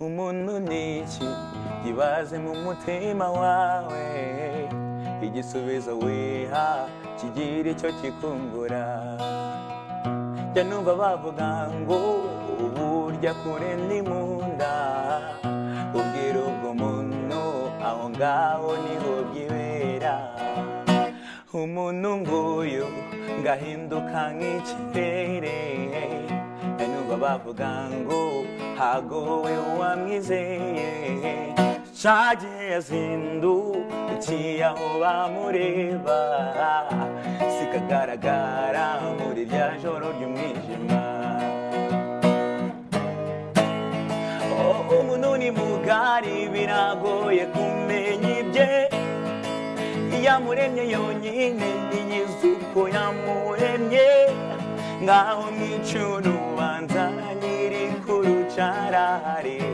umuntu n'iki yibaze mu mutima wawe igisubizo wiha kigira icyo kikungura jya numva bavuga ngo burya kure ni mu nda ubwira ubwo muntu aho ngaho niho byibera umuntu nguyu ngahinduka nk'ikirere jya numva bavuga ngo hagowe uwamwizeye shage yazindutse aho bamureba sikagaragara muri rya joro ry'umwijima umuntu ni mugari biragoye kumenya ibye yamuremye yonyine ntiyizi uko yamuremye ngaho mwica urubanza nyiri ku rucarare